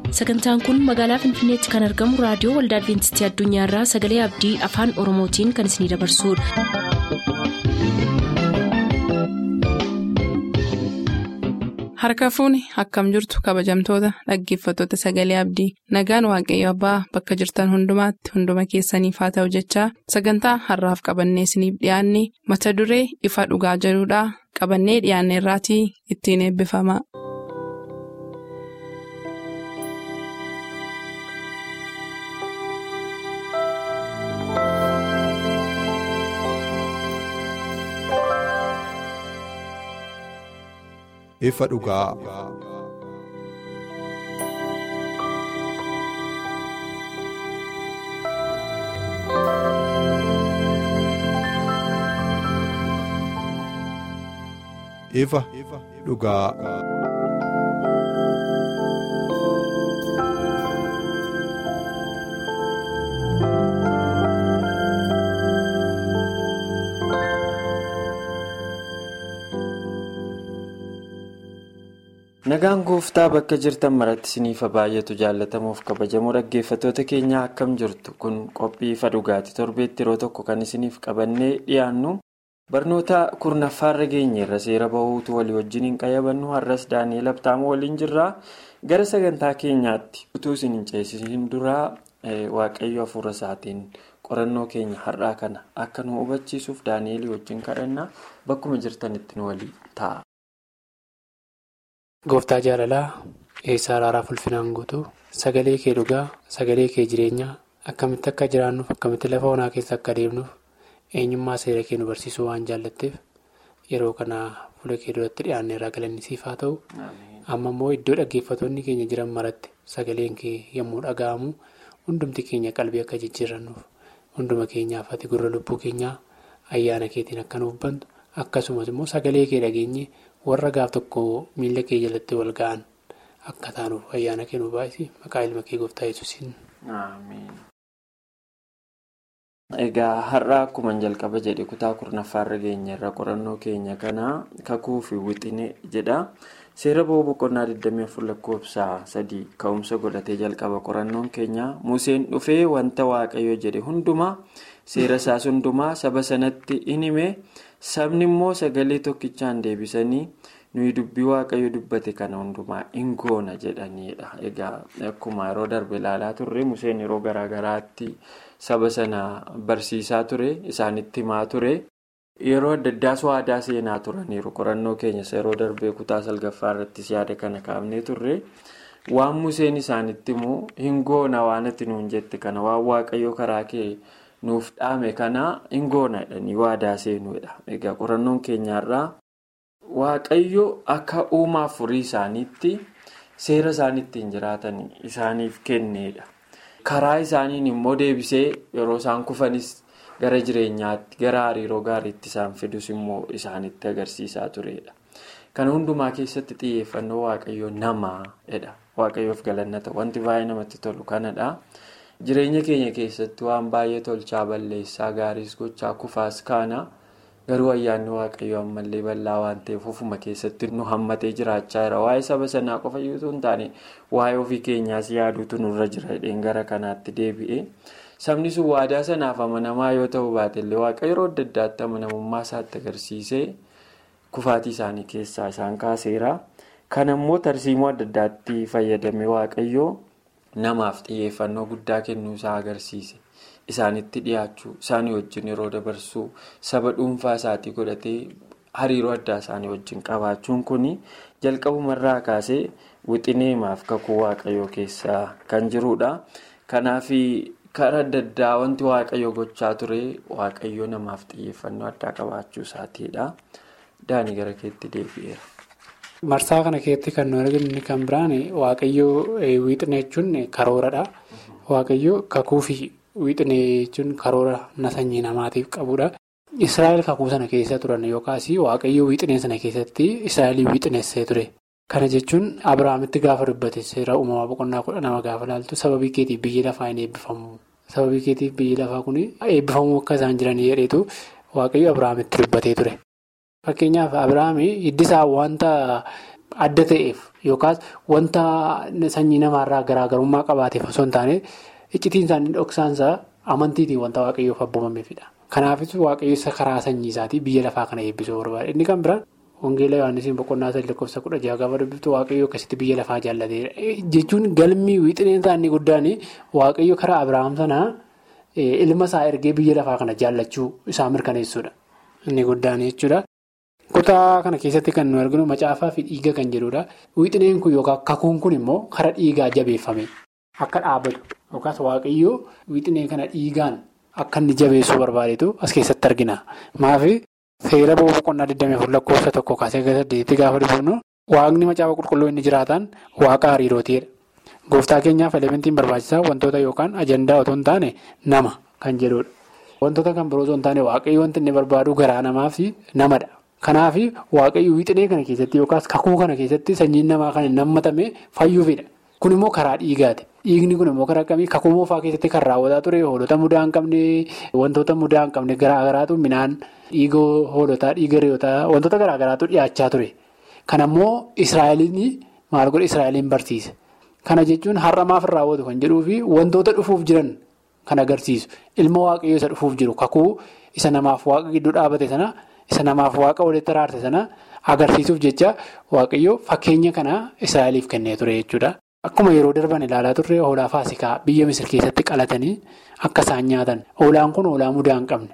sagantaan kun magaalaa finfinneetti kan argamu raadiyoo waldaa adventistii addunyaarraa sagalee abdii afaan oromootiin kan isinidabarsudha. harka fuuni akkam jirtu kabajamtoota dhaggeeffattoota sagalee abdii nagaan waaqayyo abbaa bakka jirtan hundumaatti hunduma keessaniif haa ta'u jechaa sagantaa harraaf qabannee isiniif dhiyaanne mata duree ifa dhugaa jedhudhaa qabannee dhiyaanne irraatii ittiin eebbifama. ifa dhugaa. ifa dhugaa. nagaan gooftaa bakka jirtan maratti isiniif baay'atu jaallatamuuf kabajamoo dhaggeeffattoota keenyaa akkam jirtu kun qophii ifa dhugaati torbeetti yeroo tokko kan isiniif qabannee dhiyaannu barnoota kurnaffaarra geenyeerra seera bahuutu walii wajjin hin qayyabannu har'as daani'eel abtaamoo waliin jirraa gara sagantaa keenyaatti utuu isin hin ceesisiin duraa waaqayyo hafuura isaatiin qorannoo keenya har'aa kana akka nu hubachiisuuf daani'eel wajjin kadhannaa bakkuma jirtanitti nu walii ta'a. Gooftaa jaalalaa eessaa araaraa fulfinaan guutuu sagalee kee dhugaa sagalee kee jireenyaa akkamitti akka jiraannuuf akkamitti lafa onaa keessa akka deemnuuf eenyummaa seera kee nu barsiisuu waan jaallatteef yeroo kana fuula kee duratti dhiyaannee irraa galannisiif haa ta'u amma immoo iddoo dhaggeeffattoonni keenya jiran maratti sagaleen kee yommuu dhaga'amu hundumti keenya qalbii akka jijjiirannuuf hunduma keenyaaf ati gurra lubbuu keenyaa ayyaana keetiin akka nuuf bantu akkasumas immoo sagalee kee dhageenye. warra gaaf tokko miila kee jalatti wal ga'an akka taanuuf ayyaana kee nu baay'isi maqaa ilma kee gooftaa yesuusin. Egaa har'a akkuma jalqaba jedhe kutaa kurnaffaarra geenyerra qorannoo keenya kanaa kakuu fi wixine jedha. Seera ba'uu boqonnaa 24 lakkoofsa sadii ka'umsa godhatee jalqaba qorannoon keenya Museen dhufee wanta waaqayyo jedhe hundumaa seera isaas hundumaa saba sanatti in hime sabni immoo sagalee tokkichaan deebisanii nuyi dubbii waaqayyo dubbate kana hundumaa in goona jedhaniidha. Egaa akkuma yeroo darbe ilaalaa turre Museen yeroo garaagaraatti saba sana barsiisaa ture isaanitti himaa ture. Yeroo adda addaas waadaa seenaa turaniiru qorannoo keenyas yeroo darbee kutaa salgaffaa irrattis yaada kana kaafnee turre waan Museen isaanitti immoo hin goona waan ati nuun jette kana waan waaqayyo karaa kee nuuf dhaame kana hin goona jedhanii waadaa seenuudha. Egaa qorannoon keenyarraa waaqayyo akka uumaa furii isaaniitti seera isaan ittiin jiraatan isaaniif kenneedha. Karaa isaaniin immoo deebisee yeroo isaan kufanis. gara jireenyaatti gara hariiroo gaariitti isaan fidus immoo isaanitti agarsiisaa turedha. Kana hundumaa keessatti xiyyeeffannoo waaqayyoo namaadha. Waaqayyoof galannata wanti baay'ee namatti tolu kanadha. Jireenya keenya keessatti waan baay'ee tolchaa balleessaa gaariis gochaa kufaas kaana garuu ayyaanni waaqayyoo ammallee bal'aa waan ta'eef ofuma keessatti nu hammatee jiraachaa jira. Waa'ee saba sanaa qofa iyyuu hin taane waa'ee ofii keenyaas yaaduutu nurra jira gara kanaatti deebi'e. Sabni sun waadaa sanaaf amanamaa yoo ta'u baatellee waaqa yeroo adda addaatti amanamummaa isaatti agarsiisee kufaatii isaanii keessaa isaan kaaseera. Kana immoo tarsiimoo adda addaatti fayyadamee waaqayyoo namaaf xiyyeeffannoo guddaa kennuu isaa agarsiise. Isaanitti dhiyaachuu, isaanii wajjin yeroo dabarsuu, saba dhuunfaa isaatii godhatee hariiroo addaa isaanii wajjin qabaachuun kun jalqabumarraa kaasee wixineemaaf kakuu waaqayyoo keessaa kan jirudha. Kanaaf. karaa adda addaa wanti waaqayyo gochaa ture waaqayyo namaaf xiyyeeffannoo addaa qabaachuu isaatiidha. Daanii gara keetti deebi'eera. Marsaa kana keessatti kan nu arginu kan biraan waaqayyoo wiixinee jechuun karooradha. Waaqayyoo kakuu fi wiixinee jechuun karoora na sanyii namaatiif qabudha. Israa'el kakuu sana keessa turan yookaas waaqayyoo wiixinee sana keessatti Israa'el wiixineessee ture. Kana jechuun Abiraamitti gaafa dubbate seera uumamaa boqonnaa kudha nama gaafa ilaaltu sababii keetiif biyyi lafaa hin eebbifamu. Sababii keetiif biyyi lafaa kun eebbifamuu akka isaan jiran jedheetu waaqayyo Abiraamitti dubbatee ture. Fakkeenyaaf Abiraam hiddi isaa wanta adda ta'eef yookaas wanta sanyii namaarraa garaagarummaa qabaateef osoo hin taane iccitiin isaanii dhoksaansaa amantiitiin wanta waaqayyoof abboomameefidha. Kanaafis waaqayyo isa karaa sanyii isaatii biyya lafaa kana eebbisuu barbaada. Inni kan biraan Wangeela Yohaannisiin boqonnaa sadii lakkoofsa kudha jaha gaafa dubbiftu waaqayyo akkasitti biyya lafaa jaallateera. Jechuun galmii wixineen isaanii guddaan waaqayyo karaa Abiraam sanaa ilma isaa ergee biyya lafaa kana jaallachuu isaa mirkaneessuudha. Inni guddaan jechuudha. Kutaa kana keessatti kan nu arginu macaafaa fi dhiiga kan jedhudha. Wixineen kun yookaan kakuun kun immoo karaa dhiigaa jabeeffame akka dhaabbatu yookaas waaqayyo wixinee kana dhiigaan akka inni jabeessuu barbaadetu as keessatti argina. Maafi seera boqonnaa 24 lakkoofsa tokko kaasee saddeetti gaafa dubbifnu waaqni macaafa qulqulluu inni jiraatan waaqa hariirootiidha. Gooftaa keenyaaf elementiin barbaachisaa wantoota yookaan ajandaa otoo hin taane nama kan jedhudha. Wantoota kan biroo otoo hin taane waaqayyo wanti inni barbaadu garaa namaaf namadha. Kanaaf waaqayyo wixinee kana keessatti yookaas kakuu kana keessatti sanyiin namaa kan hin hammatame fayyuufidha. Kun immoo karaa dhiigaati. Dhiigni kun immoo karaa akkamii kakuu moofaa keessatti kan raawwataa ture hoolota mudaa hin qabne wantoota mudaa hin qabne garaa garaatu midhaan dhiiga hoolotaa dhiiga re'ootaa wantoota garaa garaatu dhiyaachaa ture. Kana immoo Israa'eliin maal godhe Israa'eliin barsiise. Kana jechuun har'a maaf hin raawwatu kan jedhuu fi wantoota dhufuuf jiran kan agarsiisu ilma waaqayyoo isa dhufuuf jiru kakuu isa namaaf waaqa gidduu dhaabate sana isa namaaf waaqa walitti araarse sana agarsiisuuf jecha waaqayyoo fakkeenya kana Israa'eliif kennee ture jechuudha. Akkuma yeroo darban ilaalaa turre hoolaa faasikaa biyya misir keessatti qalatanii akka isaan nyaatan hoolaan kun hoolaa mudaa hin qabne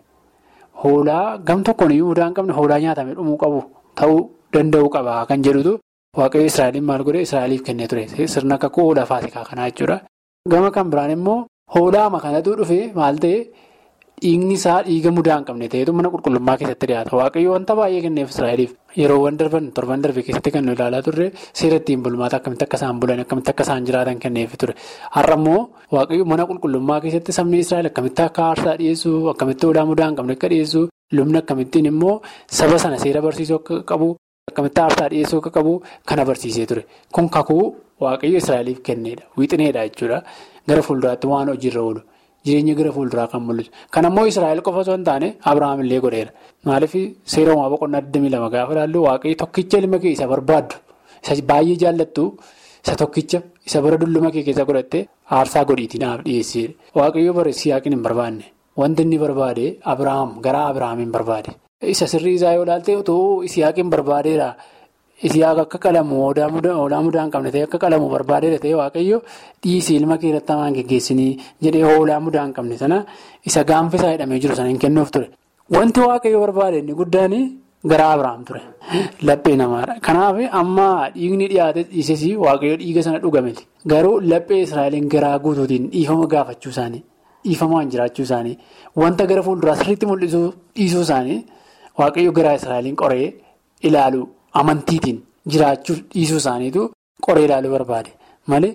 hoolaa gam tokkoon iyyuu mudaa hin qabne hoolaa nyaatamee dhumuu qabu ta'uu danda'uu qaba kan jedhutu waaqayyo Israa'eliin maal godhe Israa'eliif kennee ture sirna kakuu hoolaa faasikaa kanaa jechuudha. Gama kan biraan immoo hoolaama kanatu dhufe maal ta'e dhiigni isaa dhiiga mudaa hin qabne ta'etu mana qulqullummaa keessatti dhiyaata waaqayyo wanta baay'ee kenneef Israa'eliif. Yeroowwan darban torban darbe keessatti kan nu ilaalaa turre seera ittiin bulmaata akkamitti akka isaan bulan akkamitti akka isaan jiraatan kenneef ture. Har'a immoo waaqayyo mana qulqullummaa keessatti sabni Israa'el akkamitti akka aarsaa dhiyeessu akkamitti hoolaa mudaa hin qabne akka dhiyeessu lubni akkamittiin immoo saba sana seera barsiisuu akka qabu akkamitti aarsaa dhiyeessuu akka qabu kana barsiisee ture. Kun kakuu waaqayyo Israa'eliif kenneedha. Wixineedha jechuudha. Gara fuulduraatti waan hojiirra oolu. Jireenya gara fuulduraa kan mul'isu. Kan ammoo Israa'el qofa osoo hin taane Abiraam illee godheera. Maaliif seera uumaa boqonnaa 22 gaafa ilaallu waaqayyo tokkicha ilma kee isa barbaaddu isa baay'ee jaallattu isa tokkicha isa bara dulluma kee keessa godhatte aarsaa godhiitii naaf dhiyeessee waaqayyo bara Isiyaaqin hin barbaanne wanti inni barbaade Abiraam garaa Abiraamiin barbaade. Isa sirrii isaa yoo ilaalte otoo Isiyaaqin barbaadeera. Isiyaaq akka qalamu hoolaa mudaa hin qabne ta'e akka qalamu barbaadeera ta'e waaqayyo dhiisii ilma kee irratti hamaan geggeessinii jedhee hoolaa mudaa hin qabne sana isa gaanfa isaa hidhamee jiru sana hin kennuuf ture. Wanti waaqayyo barbaade inni guddaan garaa Abiraam ture. Laphee namaadha. Kanaaf amma dhiigni dhiyaate dhiises waaqayyo dhiiga sana dhugameti. Garuu laphee Israa'eliin garaa guutuutiin dhiifama gaafachuu isaanii dhiifamaan jiraachuu isaanii wanta gara fuulduraa sirriitti mul'isuu dhiisuu isaanii waaqayyo garaa Israa'eliin qoree ilaalu. Amantiitiin jiraachuuf dhiisuu isaaniitu qoree ilaaluu barbaade malee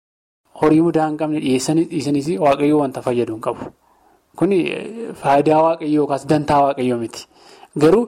horii mudaa hin qabne dhiisaniis waaqayyoo wanta fayyadu hin qabu. Kun faayidaa waaqayyoo yookaas dantaa waaqayyoo miti. Garuu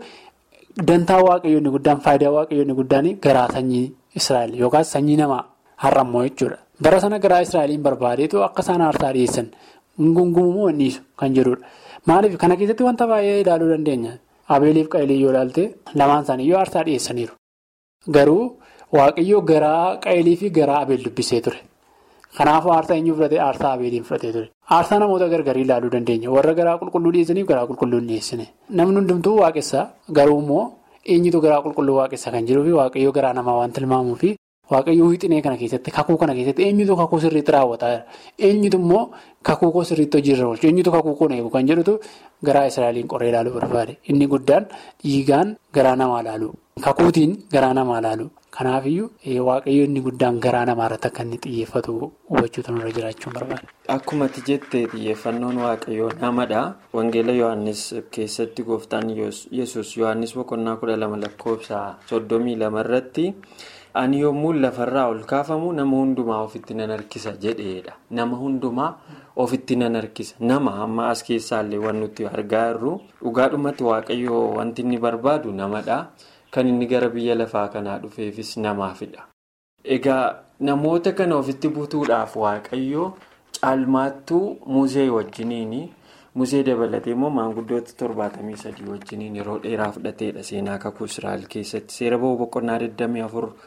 dantaa waaqayyoo inni guddaan faayidaa waaqayyoo inni guddaan garaa sanyii Israa'el yookaas sanyii namaa har'ammoo jechuudha. Bara sana garaa Israa'eliin barbaadeetu akka isaan aarsaa dhiyeessan gungumuu hin dhiisu kan jedhudha. Maaliif kana keessatti wanta baay'ee ilaaluu dandeenya. Abeeliif Qaayilii yoo ilaalte lamaan isaaniiyyuu aarsaa dhiyeessaniiru. Garuu waaqayyoo garaa Qaayilii fi garaa Abeel dubbisee ture. Kanaafuu aarsaa eenyu fudhate aarsaa Abeeliin fudhatee ture. Aarsaa namoota gargarii ilaaluu dandeenya. Warra garaa qulqulluu dhiyeessaniif garaa qulqulluu hin dhiyeessine. Namni hundumtuu waaqessaa garuu immoo eenyutu garaa qulqulluu waaqessaa kan jiruu fi waaqayyoo garaa namaa waan tilmaamuu fi waaqayyoo wixinee kana keessatti kakuu kana keessatti eenyutu kakuu sirriitti raawwataa jira. Eenyutu immoo kakuu koo sirriitti hojiirra oolchu eenyutu kakuu koo eegu kan jedhutu garaa Israa'eliin qoree ilaaluu barbaade. Inni guddaan dhiigaan garaa namaa ilaalu. Kakuutiin garaa namaa ilaalu. Kanaafiyyuu waaqayyo inni guddaan garaa namaa irratti akka inni xiyyeeffatu hubachuutu nurra jiraachuun barbaada. Akkuma ati jettee xiyyeeffannoon waaqayyoo namadha. Wangeela Yohaannis keessatti gooftaan yesus Yohaannis boqonnaa kudha lama lakkoofsa soddomii lama irratti ani yommuu lafarraa ol kaafamu nama hundumaa ofitti nan harkisa jedheedha. Nama hundumaa ofitti nan harkisa. Nama amma as keessaallee waan nuti argaa jirru dhugaadhumatti waaqayyoo wanti inni barbaadu namadha. Kan inni gara biyya lafaa kanaa dhufeefis namaafidha. Egaa namoota kana ofitti butuudhaaf waaqayyoo caalmaattuu musee wajjiniin musee dabalatee immoo maanguddoota torbaatamii sadii wajjiniin yeroo dheeraa fudhateedha seenaa kakuu Israa'el keessatti seera ba'uu boqonnaa 24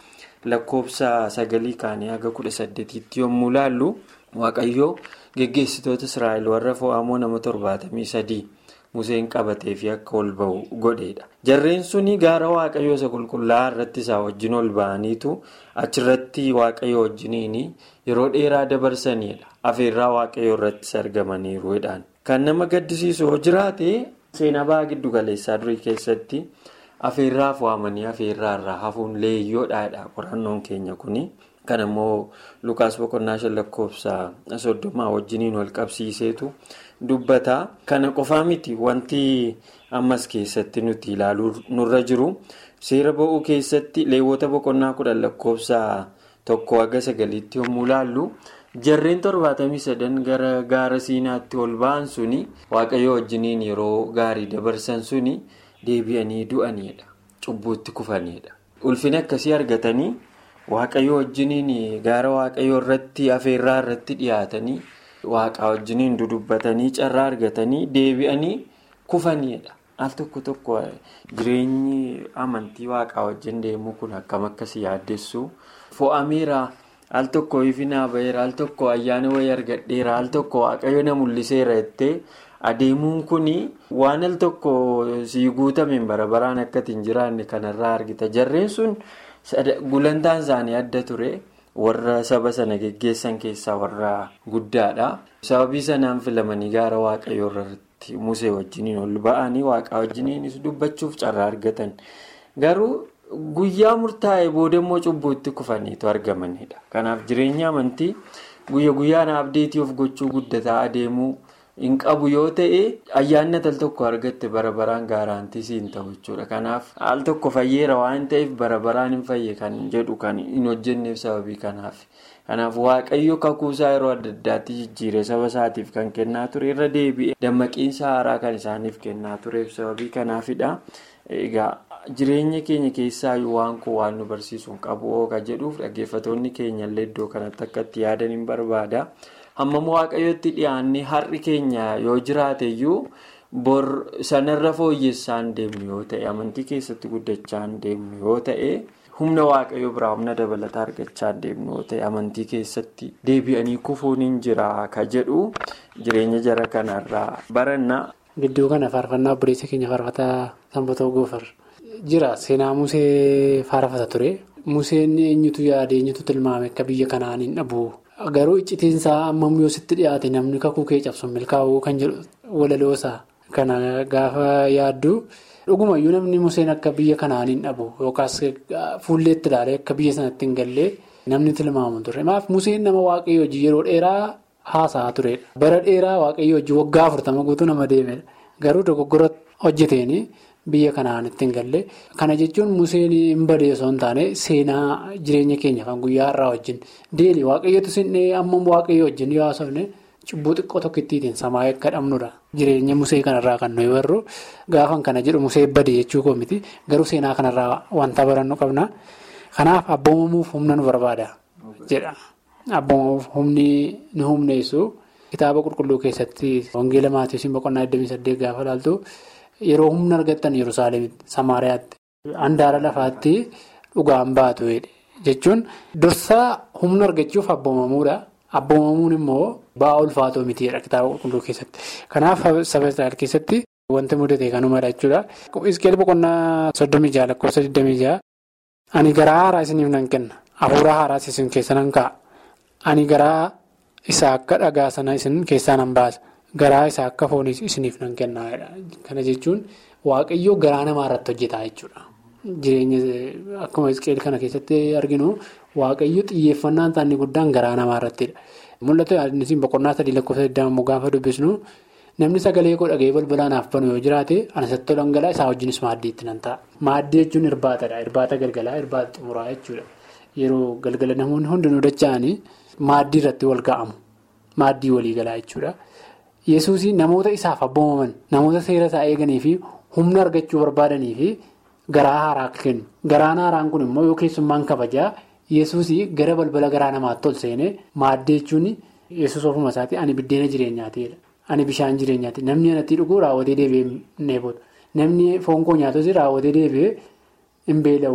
lakkoofsa sagalii kaanii haga kudha saddeetiitti yommuu laallu waaqayyoo geggeessitoota israa'el warra fo'amoo nama torbaatamii sadii museen qabatee fi akka ol ba'u godheedha. jarreen suni gaara waaqayyoo isa qulqullaa'aa irratti isaa wajjin ol ba'aniitu achirratti waaqayyo wajjiniin yeroo dheeraa dabarsanidha. afeerraa waaqayyoo irrattis argamaniiruudhaan. kan nama gaddisiisu yoo jiraate seenaa ba'aa giddu galeessaa durii keessatti. afeerraaf waamanii afeerraa irraa hafuun leeyyoodhaadha qorannoon keenya kuni kan immoo lukaas boqonnaa shan lakkoofsa soddomaa wajjiniin wal qabsiiseetu dubbata kana qofaa miti wanti ammas keessatti nuti ilaaluu nurra jiru seera ba'uu keessatti leewwota boqonnaa kudhan lakkoofsa tokko haga sagaliitti yommuu ilaallu jarreen torbaatamii sadan gara gaara siinaatti ol ba'an suni waaqayyo wajjiniin yeroo gaarii dabarsan suni. deebi'anii du'aniidha cubbuutti kufanidha ulfina akkasii argatanii waaqayyo wajjiniin gaara waaqayyo irratti afeerraa irratti dhiyaatanii waaqa wajjiniin dudubbatanii carraa argatanii deebi'anii kufanidha al tokko tokko jireenyi amantii waaqaa wajjin deemuu kun akkam akkasii yaaddessu fo'ameera al tokko ifinaa ba'eera al tokko ayyaana wayii argadheera al tokko waaqayyo na mul'iseera jettee. adeemuun kun waan al tokko sii guutameen bara baraan akkati hin jiraanne kanarraa argita jarreen sun gulantaan isaanii adda ture warra saba sana geggeessan keessaa warra guddaadha sababii sanaan filamanii gaara waaqayyoo irratti musee wajjiniin ol ba'anii waaqaa wajjiniinis dubbachuuf carraa argatan garuu guyyaa murtaa'e booda immoo cubbuutti kufaniitu argamanidha kanaaf jireenya amantii guyya guyyaan abdeetii of gochuu guddataa adeemuu. hin qabu yoo ta'e ayyaanni al tokko argatte bara baraan gaaraantii siin ta'u jechuudha kanaaf al tokko fayyeera waan ta'eef bara baraan hin fayye kan jedhu kan hin hojjenneef sababii kanaaf kanaaf waaqayyo kakuusaa yeroo adda addaatti jijjiiree saba isaatiif kan kennaa ture irra deebi'e dammaqiinsa haaraa kan isaaniif kennaa tureef sababii kanaafidha egaa jireenya keenya keessaa waan kun waan nu barsiisuun qabu ooga jedhuuf dhaggeeffatoonni keenyallee iddoo kanatti akka itti yaadan hin barbaada. hammam waaqayyotti dhiyaannee har'i keenya yoo jiraate iyyuu bor sanarra fooyyessaan deemnu yoo ta'e amantii keessatti guddachaan deemnu yoo ta'e humna waaqayyo biraa humna dabalataa argachaa deemnu yoo ta'e amantii keessatti deebi'anii kufuun hin jira ka jedhu jireenya jara kanarraa baranna. Gidduu kana faarfannaa obboleessa keenya faarfataa sanbatoo goofar jira seenaa musee faarfata ture museen eenyutu yaade eenyutu tilmaame akka biyya kanaan hin dhabu. Garuu iccitiinsaa ammam yoo sitti dhiyaate namni kakuu kee cabsu milkaa'uu kan jedhu walaloosaa kana gaafa yaaddu dhugumayyuu namni museen akka biyya kanaan hin dhabu yookaas fuulleetti ilaalee akka biyya sanatti hin gallee namni tilmaamu ture. Maaf museen nama waaqayyo hojii yeroo dheeraa haasa'aa turedha. Bara dheeraa waaqayyo hojii waggaa afurtama guutuu nama deemedha. Garuu dogoggora hojjeteeni biyya kanaan itti hin galle. Kana jechuun museen hin badee osoo hin taane seenaa jireenya keenya kan guyyaa har'aa wajjin deeli waaqayyotu sinnee amma waaqayyo wajjin yoo haasofne cubbuu xiqqoo tokkittiin samaa akka dhabnudha. Jireenya musee kanarraa kan nuyi barru gaafan kana jedhu musee badee jechuu koo miti garuu seenaa kanarraa wanta barannu qabna. Kanaaf abboomamuuf humna nu barbaada jedha. Abboomamuuf humni nu humneessu kitaaba qulqulluu keessatti wangeela maatiiwwan boqonnaa 28 gaafa ilaaltu. Yeroo humna argattan Yerusaalemitti Samaariyaatti handaara lafaatti dhugaan baatu jechuun dursaa humna argachuuf abboomamuudha. Abboomamuun immoo ba'aa ulfaatoo mitiidha kitaaba qulqulluu keessatti. Kanaaf saba Israa'el keessatti wanti mudate kanumadha jechuudha. Iskeel boqonnaa soddomii jaha lakkoofsa 26 ani garaa haaraa isiniif nan kenna. Hafuura haaraas isin keessa nan kaa'a. Ani garaa isaa akka dhagaa sana isin keessaa nan baasa. Garaa isaa akka fooniis isiniif nan kennaadha. Kana jechuun waaqayyoo garaa namaa irratti hojjetaa jechuudha. Jireenya akkuma isqeel kana keessatti arginu waaqayyo xiyyeeffannaan isaanii guddaan garaa namaa irrattidha. Mul'atu yaadnisiin boqonnaa sadii lakkoofsa deddeebi'amu gaafa dubbisnu namni sagalee koo dhaga'ee balbala naaf banu yoo jiraate anasatti tolan galaa isaa wajjinis maaddiitti nan ta'a. Maaddii jechuun irbaatadha. Irbaata galgalaa irbaata xumuraa jechuudha. Yeroo galgala namoonni hundinuu dacha'anii maaddii irratti wal ga'amu. Maaddii walii galaa jechuudha. Yesuus namoota isaaf abboomaman namoota seera isaa eeganii fi humna argachuu barbaadanii fi garaa haaraa kennu. Garaan haaraan kun immoo yoo keessummaan kabajaa Yesuus gara balbala garaa namaatti ol seenee maaddii jechuun Yesuus ofuma isaati ani biddeena jireenyaatiidha. Ani bishaan jireenyaati. Namni anatti dhuguu raawwatee deebi'ee hin dheebotu. Namni foon koo nyaatus raawwatee deebi'ee hin beela'u.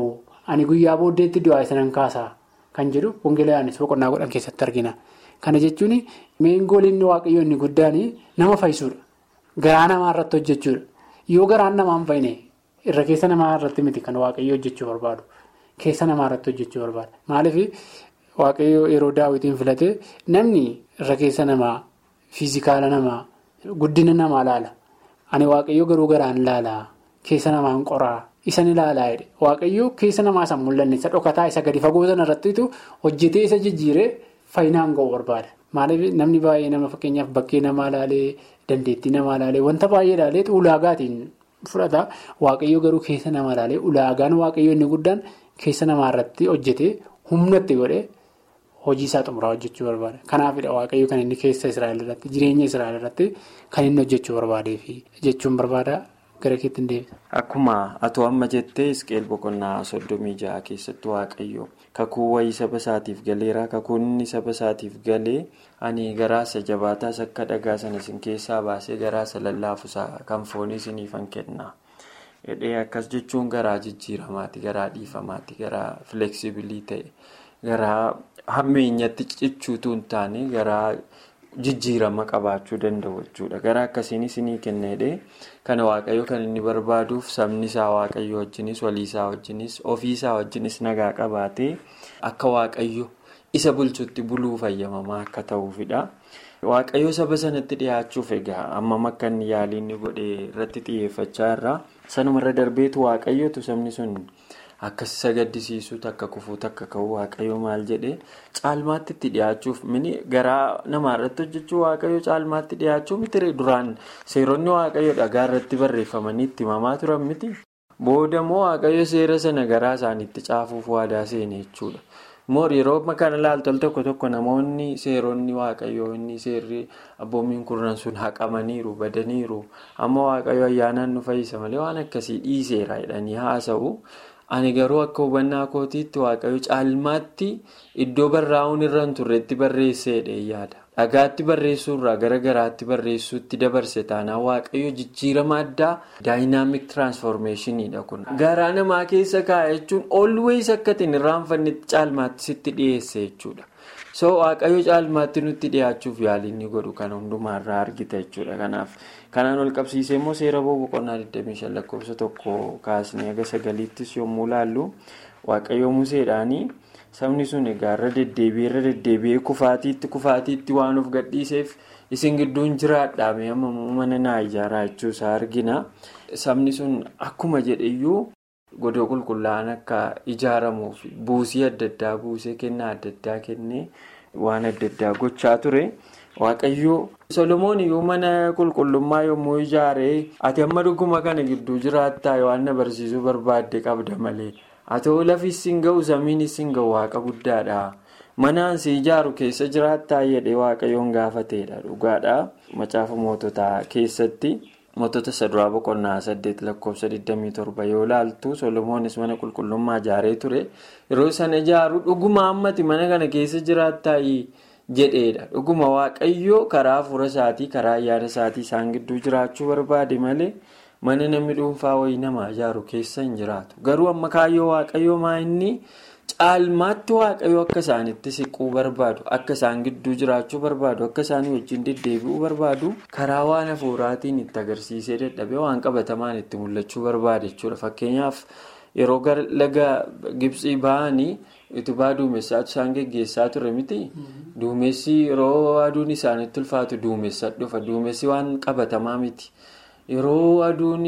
ani guyyaa booddeetti du'aa isanan kaasaa kan jedhu wangeela Yohaannis boqonnaa kudhan keessatti argina. Kana jechuun meengooliin waaqayyoo inni guddaan nama fayyisuudha. Garaa namaa irratti hojjechuudha. Yoo garaan namaan fayyine irra keessa namaa irratti miti kan waaqayyoo hojjechuu barbaadu. Keessa namaa irratti hojjechuu barbaada. Maaliif waaqayyoo yeroo daawwitiin filate namni irra keessa namaa fiizikaala namaa guddina namaa laala. Ani waaqayyoo garuu garaan laalaa keessa namaan qoraa isa ni laalaa jedhe waaqayyoo keessa namaa isa mul'anne isa dhokataa isa gadi fagoo sana irrattitu hojjetee isa jijjiiree faayinaan ga'u barbaada. Maaliif namni baay'ee nama fakkeenyaaf bakkee namaa laalee dandeettii namaa laalee wanta baay'ee laalee ulaagaatiin fudhata waaqayyoo garuu keessa namaa laalee ulaagaan waaqayyoo inni guddaan keessa namaa irratti hojjetee humnatti godhee. Hojii isaa xumuraa hojjechuu barbaada. Kanaafidha waaqayyo kan inni keessa Israa'el irratti jireenya Israa'el irratti kan inni hojjechuu barbaadeefi jechuun barbaada gara keetti hin deebisa. Akkuma atoo amma jettee Isqeel boqonnaa soddomii ja'a keessatti waaqayyo kakuu wayii saba isaatiif galeera kakuun inni saba isaatiif galee ani garaasa jabaataas akka dhagaa sana isin keessaa baasee garaasa lallaafusaa kan foonii isiniifan kenna. Hidhee akkas jechuun garaa jijjiiramaati garaa dhiifamaati garaa fileksibilii ta'e. Garaa hammeenyatti cichuutu hin taane garaa jijjiirama qabaachuu danda'u jechuudha. Garaa akkasiin isinii kennedhe kana waaqayyo kan inni barbaaduuf sabni isaa waaqayyo wajjinis walii isaa wajjinis ofii isaa wajjinis nagaa qabaatee akka waaqayyo isa bulchutti buluu fayyamamaa akka ta'uufidha. Waaqayyo saba sanatti dhiyaachuuf egaa ammam akka inni yaaliin godhee irratti xiyyeeffachaa irraa sanumarra darbeetu waaqayyotu sabni sun. Akkas isa gaddisiisuutu akka kufuutu akka ka'u waaqayyo maal jedhee caalmaatti itti dhiyaachuuf mini garaa namaarratti hojjechuu waaqayyo caalmaatti dhiyaachuu miti duraan seeronni waaqayyo dhagaa irratti barreeffamanii itti himamaa turan miti. Booda immoo waaqayyo seera sana garaa isaaniitti caafuuf waadaa seene jechuudha. Moor yeroo kana ilaaltu tokko tokko namoonni seeronni waaqayyoo inni seerri abboommiin kurnan sun haqamaniiru badaniiru amma waaqayyo ayyaanaan nu fayyisa malee waan akkasii dhiiseera jedhanii haasa'u. Ani garuu akka hubannaa kootiitti waaqayyo caalmaatti iddoo barraa'uun irra hin turretti barreesseedha yaada. Dhagaatti barreessuurraa gara garaatti barreessuutti dabarse taanaan waaqayyo jijjiirama addaa daayinaamik tiraansformeeshiniidha kun. Garaa namaa keessa kaa'e jechuun olwees akka ittiin irraanfannetti caalmaatti sitti dhiyeesse jechuudha. So waaqayyo caalmaatti nutti dhiyaachuuf yaaliin godhu kan hundumaarraa argita jechuudha. Kanaaf kanaan ol qabsiisee immoo seera boqonnaa 25 lakkoofsa tokko kaasnee haga sagaliittis yommuu laallu waaqayyo museedhaanii sabni sun egaa irra deddeebi'ee irra deddeebi'ee kufaatiitti kufaatiitti waan of gadhiiseef isin gidduun jiraadhaame amma mana naa ijaaraa jechuusaa argina. Sabni sun akkuma jedheyyuu godoo qulqullaa'an akka ijaaramuuf buusii adda addaa buusee kennaa adda addaa kennee waan adda addaa gochaa ture. Waaqayyoo Solomoon iyyuu mana qulqullummaa yommuu ijaaree ati amma dhuguma kana gidduu jiraattaa waan na barsiisuu barbaadde qabda malee ati lafis hin ga'u samiinis hin ga'u waaqa guddaadha. Manaan si ijaaru keessa jiraattaa jedhee waaqayyoon gaafateedha dhugaadha. Macaafa moototaa keessatti mootota saduraa boqonnaa saddeet lakkoofsa 27 yoo laaltu Solomoonis mana qulqullummaa ijaaree ture yeroo sana ijaaru dhuguma ammati mana kana keessa jiraattaa jedheedha dhuguma waaqayyoo karaa hafuura isaatii karaa ayyaana isaatii isaan gidduu jiraachuu barbaade malee mana namni dhuunfaa wayii nama ijaaru keessa hin jiraatu garuu amma kaayyoo waaqayyoo maa inni caalmaatti waaqayyoo akka isaanitti siquu barbaadu akka isaan gidduu jiraachuu barbaadu akka isaanii wajjin deddeebi'uu barbaadu karaa waan hafuuraatiin itti agarsiisee dadhabee waan qabatamaan itti mul'achuu barbaade jechuudha fakkeenyaaf yeroo laga gibsii ba'anii. utubaa duumessaatu isaan geggeessaa ture miti duumessi yeroo aduun isaanitti ulfaatu duumessa dhufa duumessi waan qabatamaa miti yeroo aduun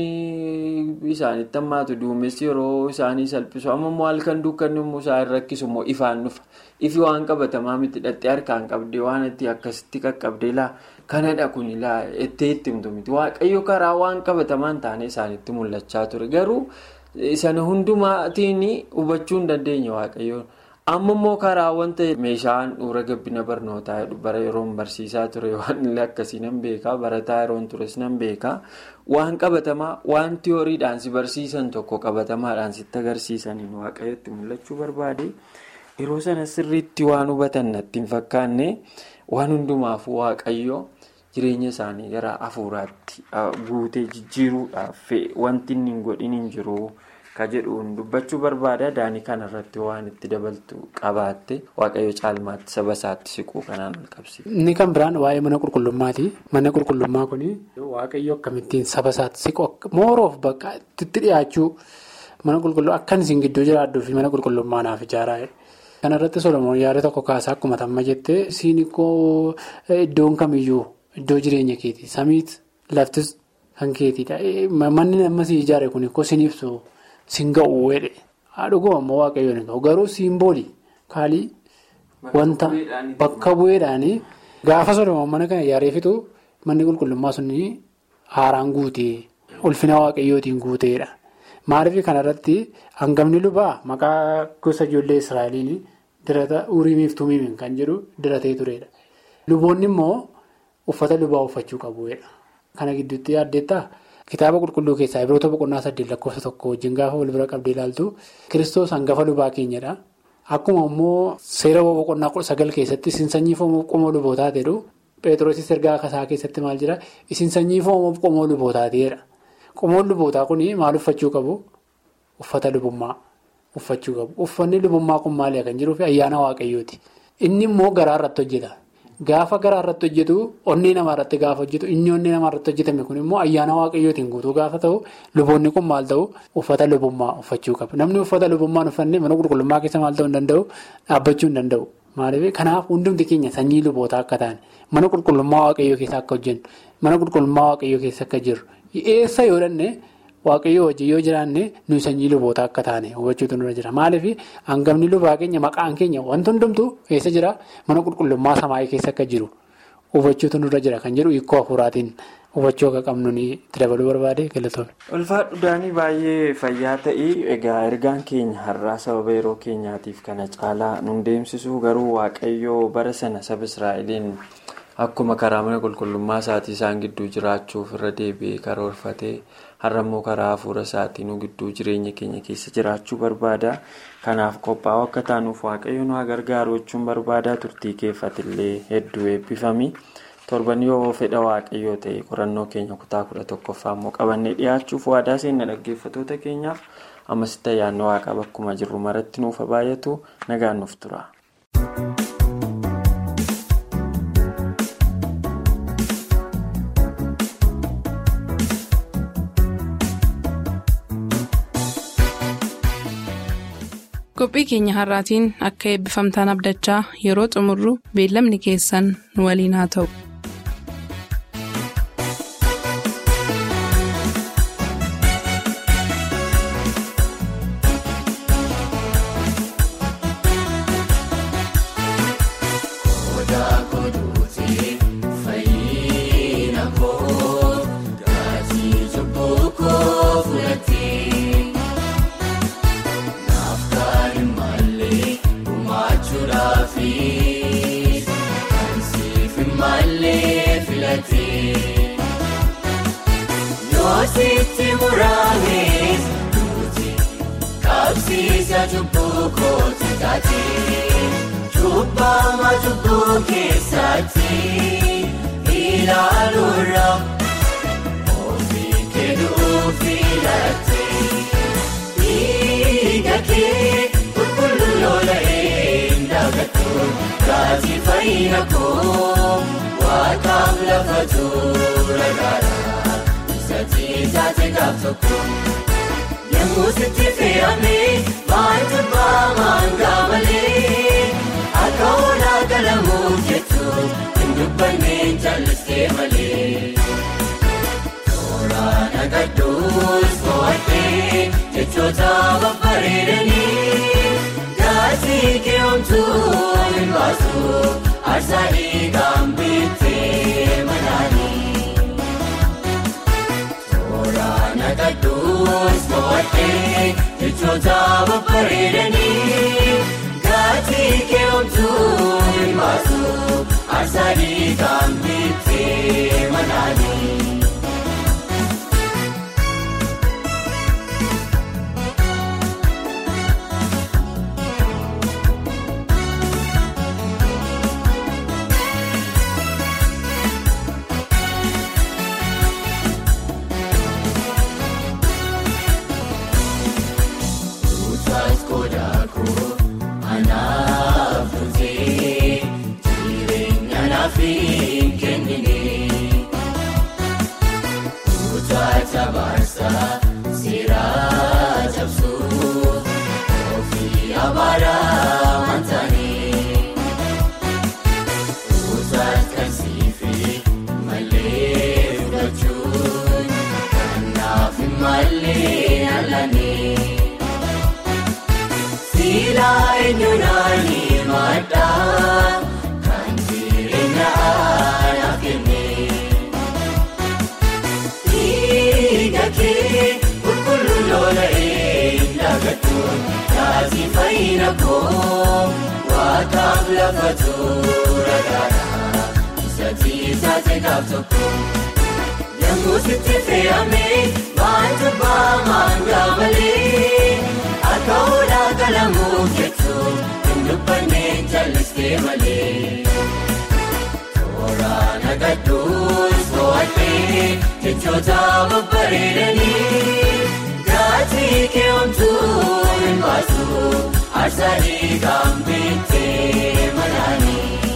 isaanitti hammaatu duumessi yeroo isaanii salphisu amma immoo halkan dukkanni immoo isaan rakkisu immoo ifaan dhufa ifi waan qabatamaa miti dhattee harkaan qabdee waan itti akkasitti qaqqabdee laa kanadha kun laa itti himtu miti waaqayyo karaa waan qabatamaan taane isaanitti mul'achaa ture garuu. Sana hundumaatiin hubachuu hin dandeenye waaqayyoon amma immoo karaa wanta meeshaan dhuura gabbina barnootaa bara yeroo barsiisaa ture waan akkasii nan beekaa barataa yeroon tures nan beekaa waan qabatamaa waan tiyooriidhaan si barsiisan tokko qabatamaadhaan sitti agarsiisaniin waaqayyotti mul'achuu barbaade yeroo sana sirriitti waan hubatan natti hin fakkaanne waan hundumaafuu waaqayyoo. Jireenya isaanii gara hafuuraatti guutee jijjiiruudhaaf wanti inni hin godhin hin jiru ka jedhuun dubbachuu barbaada daanii kanarratti waan itti dabaltu qabaatte waaqayyo caalmaatti saba isaatti siquu kanaan ol qabsiisa. Inni kan biraan waa'ee mana qulqullummaati. Manni qulqullummaa kun waaqayyo akkamittiin saba isaatti siqu mooroof bakka itti dhiyaachuu mana qulqulluu akkan isin gidduu jiraadhuu fi mana qulqullummaa naaf ijaaraa. Kanarratti Solomoon yaada tokko kaasaa akkuma tamma jettee siin koo iddoon kamiyyuu iddoo jireenya keeti samiit laftis kan keetiidha. Manni amma si ijaare kun koo siin ibsu siin ga'u weedhe. Dhuguma ammoo waaqayyoon hin ga'u garuu siimboolii kaalii wanta bakka bu'eedhaanii gaafa Solomoon mana kana ijaaree fitu manni qulqullummaa sun haaraan guutee ulfina waaqayyootiin guuteedha. Maaliif kanarratti hangafni lubaa maqaa gosa ijoollee Israa'eliin dirata uriimiif tumiimiin kan jedhu diratee turedha. Luboonni immoo uffata lubaa uffachuu qabuudha. Kana gidduutti yaaddeettaa kitaaba qulqulluu keessaa Ibroota boqonnaa saddeet lakkoofsa tokko wajjin gaafa wal bira qabdee ilaaltu kiristoos hangafa lubaa keenyadha. Akkuma immoo seera boqonnaa sagal keessatti isin sanyii foonii qomoo lubootaa jedhu Pheexroosis ergaa kasaa keessatti maal jira isin sanyii foonii qomoo lubootaatiidha. Qomoon lubootaa kun maal uffachuu qabu? Uffata lubummaa uffachuu qabu. Uffanni lubummaa kun maali kan jiruuf ayyaana waaqayyooti. Inni immoo garaa irratti hojjeta. Gaafa garaa irratti hojjetu onnee namaa irratti gaafa hojjetu inni onnee namaa irratti hojjetame kun immoo ayyaana waaqayyootiin guutuu gaafa ta'u luboonni kun maal ta'u uffata lubummaa uffachuu qabu. Namni uffata lubummaa uffanne mana qulqullummaa keessa maal ta'uu hin danda'u dhaabbachuu hin danda'u. Maaliif kanaaf hundumti keenya sanyii lubootaa akka ta'an mana qulqullummaa waaqayyoo keessa akka hojjennu mana qulqullummaa waaqayyoo keessa akka jirru. Eessa yoo dhanne waaqayyoo wajjin yoo jiraanne nuyi sanyii lubootaa akka taane hubachuutu nurra jira. Maaliif hangafni lubaa keenya maqaan keenya wanti hundumtu eessa jira mana qulqullummaa samaayii keessa akka jiru hubachuutu nurra jira kan jedhu hiikoo hafuuraatiin hubachuu akka qabnu itti dabaluu barbaade galatoomne. Ulfaadhu daanii baay'ee fayyaa ta'ii egaa ergaan keenya har'aa sababa yeroo keenyaatiif kana caalaa nun deemsisuu garuu waaqayyoo bara sana saba Israa'eliin. Akkuma karaa mana qulqullummaa isaatii isaan gidduu jiraachuuf irra deebi'ee karoorfatee har'a immoo karaa hafuura isaatiin gidduu jireenya keenya keessa jiraachuu barbaada. Kanaaf qophaa'uu akka taanuuf waaqayyo nu gargaaru jechuun barbaada. Turtii keeffatillee hedduu eebbifami. Torban yoo fedha waaqayyoo ta'e qorannoo keenya kutaa kudha tokkoffaa immoo qabannee dhiyaachuuf waadaa seenna dhaggeeffattoota keenyaaf ammasitti ayyaanni waaqaa bakkuma jirru maratti nuuf baay'atu nagaan nuuf tura. qophii keenya har'aatiin akka eebbifamtaan abdachaa yeroo xumurru beellamni keessan nu waliin haa ta'u. Yoositti muraanis duuti qabsiisa cubbuu kooti taati cubbaama cubbuu keessatti ilaaluura ofii keeduu filate dhiiga kee qulqulluu lola'ee ndagatu taati fayyina koo waaqaaf lafa tuura gaara. Taate gaaf tokko yemmuu sitti fe'amee maantu baamaan gaamalee akka oolaa galamuuf jettu hin dubbanneen jallistee malee. Tooraan agadduus mo'attee jechoota babbareedanii gaasii keewwamtuu hin baasu aarsaa dhiigaan bittee manaanii. Kadduus mo'attee jechoota babbareedanii gatii keewwamtuu hin baasu aarsaa dhiigaan bittee manaanii. naaf hin kennine. Kutaa baarsaa seeraa cabsuuf ofii abaaraa wantaanii. Kutaa kansiifi malee fudhachuun kanaaf malee alanii. Siilaa eenyuudhaani maddaa kan jireenya aanaa kenne. Dhiiga kee qulqulluu lola'ee dagatuun taasii fayyina koo waaqaaf lafa tuura gaara isatii taate gaaf tokko. Yemmuu sitti fe'amee baatu baamaan gaamalee akka oolaa galamuuf jechuun hin dubbannee jallistee malee. Tooraan agadduus mo'attee jechoota babbareedanii gaatii keewwamtuu hin baasu aarsaa dhiigaan bittee manaanii.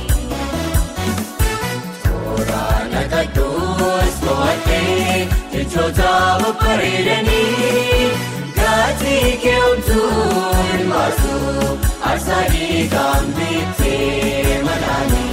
Tooraan agadduus mo'attee jechoota babbareedanii gaatii keewwamtuu hin baasu aarsaa dhiigaan bittee manaanii.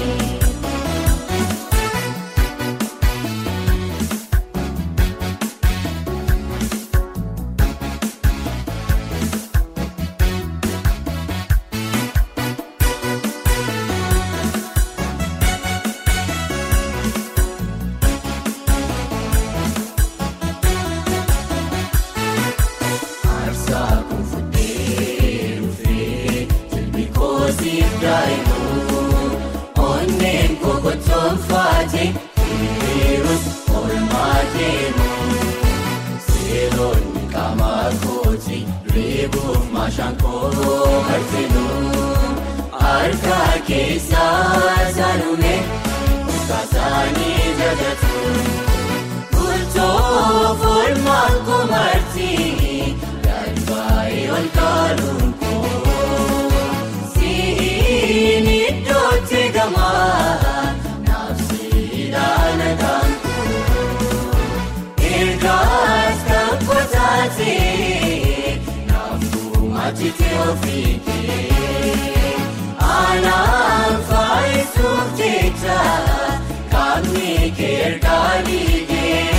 Aarsaa kun fuudhee dhufee jilbi koosiif daa'imu onneen kokottoon faate hiriirus oolmaa deemu seeronni qaamaa kooti reebuuf maashaan koo harkinu harka keessaa saanume kaasaanii jajatu. Bultoo foolmaan kumartii galbaa'ee ol kaaluun koo siin iddootti gamaa naafsiidhaan agaan koo ergaas kan kotaatee naafuu maatitee ofiikee aanaan faayisuuf jecha qaamni kee ergaa dhiigee.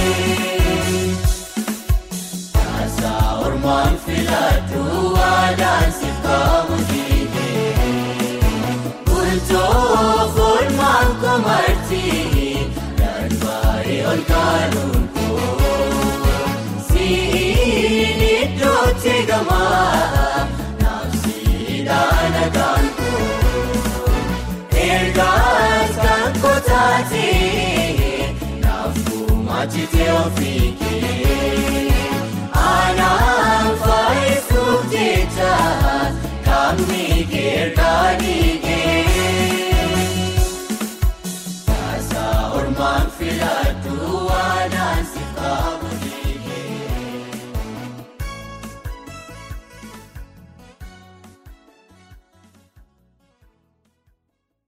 Taasaa ormaan filadhu waadaan siif qabu dhiigee. Bultoo foolmaan kumartii darbaa'ee ol kaaluun koo. Siin iddootti gamaa naafsiidhaan agaan koo. Ergaas kan kotaatee naafuu maatitee ofiikee. Aanaan faayisuuf jecha qaamni kee ergaa dhiigee.